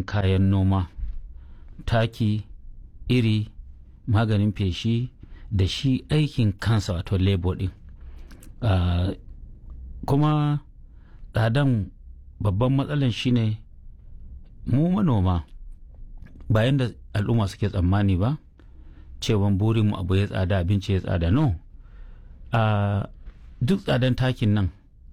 kayan noma taki iri maganin feshi da shi aikin kansa wato labor din uh, kuma tsadan babban matsalan shine mu manoma bayan da al'umma suke tsammani ba cewan burinmu abu ya tsada abinci ya tsada no uh, duk tsadan takin nan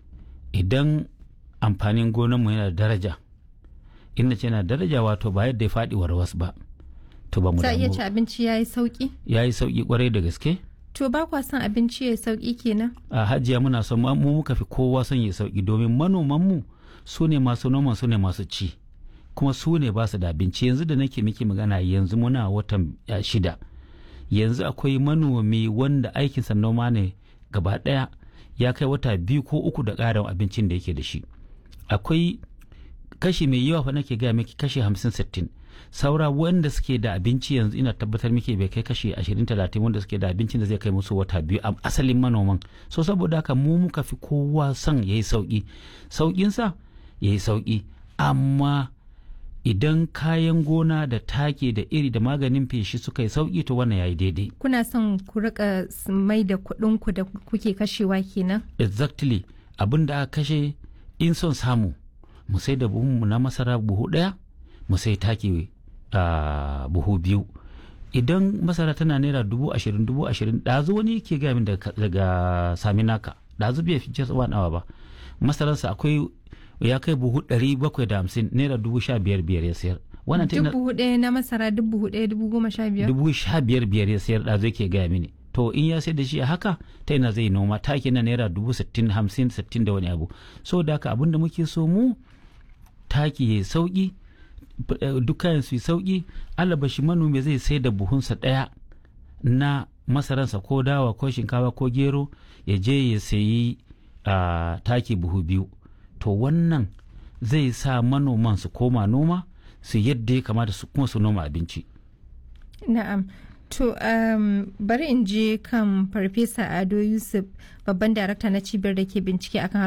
idan amfanin gonanmu yana da daraja inda ce yana daraja wato ba yadda ya faɗi warwas ba to ba mu za iya damu ci abinci ya yi sauki ya yi sauƙi kwarai da gaske to ba kwa son abinci ya yi sauki kenan a hajiya muna son mu mu muka fi kowa son ya sauki domin manomanmu su ne masu noman su ne masu ci kuma su ne ba su da abinci yanzu da nake miki magana yanzu muna watan ya, shida yanzu akwai manomi wanda aikinsa noma ne gaba ɗaya ya kai wata biyu ko uku da ƙarin abincin da yake da shi akwai kashi mai yawa fa nake gaya miki kashi hamsin sittin saura wanda suke da abinci yanzu ina tabbatar miki bai kai kashi ashirin talatin wanda suke da abincin da zai kai musu wata biyu a asalin manoman so saboda haka mu muka fi kowa son ya yi sauƙi sauƙinsa ya yi sauƙi amma idan kayan gona da take da iri da maganin feshi suka yi sauƙi to wannan ya yi daidai kuna son ku rika s- mai da kuɗin ku da kuke kashewa kenan exactly abin da aka kashe in son samu mu sai da buhunmu na masara buhu ɗaya mu sai taki a buhu biyu idan masara tana naira dubu ashirin dubu ashirin ɗazu wani ke gaya min daga daga saminaka ɗazu bai fi just one hour ba masararsa akwai ya kai buhu ɗari bakwai da hamsin naira dubu sha biyar biyar ya sayar wannan ta ina- dubu ɗaya na masara dubu ɗaya dubu goma sha biyar dubu sha biyar biyar ya sayar ɗazu yake gaya mini to in ya sayar da shi a haka ta ina zai noma taki na naira dubu sittin hamsin sittin da wani abu so da haka abin da muke so mu taki ya sauki dukkan su yi sauki alabashi manomi zai sai da buhunsa ɗaya na masaransa ko dawa ko shinkafa ko gero ya je ya sayi ah, taki buhu biyu to wannan zai sa manoman su koma noma su yadda ya kamata su kuma su noma abinci Na'am. To, um, bari in je kan Farfesa Ado Yusuf, babban darakta na cibiyar da ke bincike akan